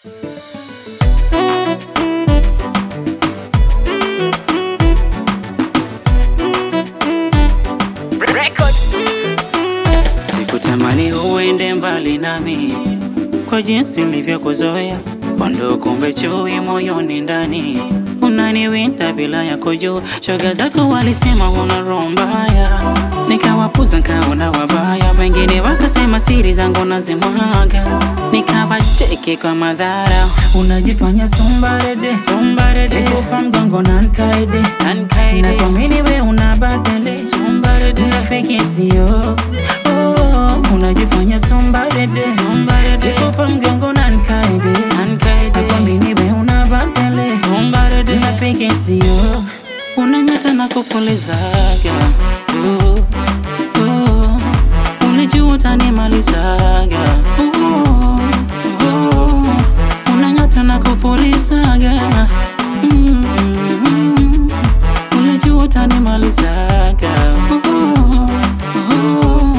Sikutamani uende mbali nami kwa jinsi nilivyokuzoea, kondo kumbe chui moyoni ndani unaniwinda bila ya kujua. Shoga zako walisema una roho mbaya, nikawapuza nkaona wabaya, wengine wakasema siri zangu nazimwaga, nikawacheki kwa madhara. Unajifanya sombarede sombarede, nikupa mgongo na nkaide nkaide, na kuamini we una badele sombarede, rafiki sio oh, unajifanya sombarede sombarede, nikupa mgongo na nkaide nkaide, na kuamini we una badele sombarede, rafiki sio unanyata na kupulizaga oh, oh, unajua utanimalizaga oh, oh, unanyata na kupulizaga mm, mm, unajua utanimalizaga oh, oh,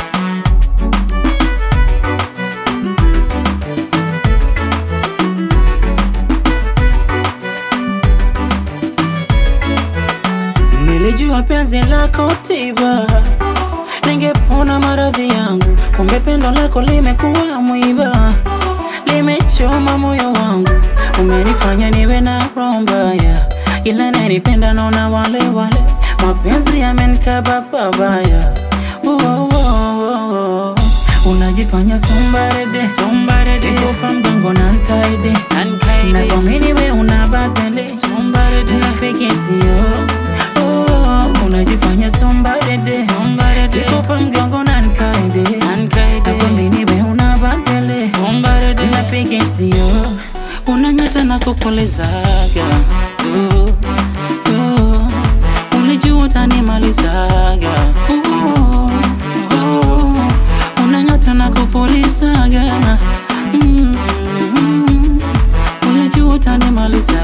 Nilijua penzi lako tiba, ningepona maradhi yangu, kumbe pendo lako limekuwa mwiba, limechoma moyo wangu, umenifanya niwe na roho mbaya, ila nanipenda naona wale wale, mapenzi yamenikaba pabaya. Oh, oh, oh, oh. Unajifanya sombarede sombarede, nikupa mgongo na nkaide nkaide, na kuamini we una badele sombarede, rafiki sio oh, unajifanya sombarede sombarede, nikupa mgongo na nkaide nkaide, na kuamini we una badele sombarede, rafiki sio unanyata na kukulizaga oh, oh, ulijua utanimalizaga oh, oh, unanyata na kupulizaga mm, mm, ulijua utanimalizaga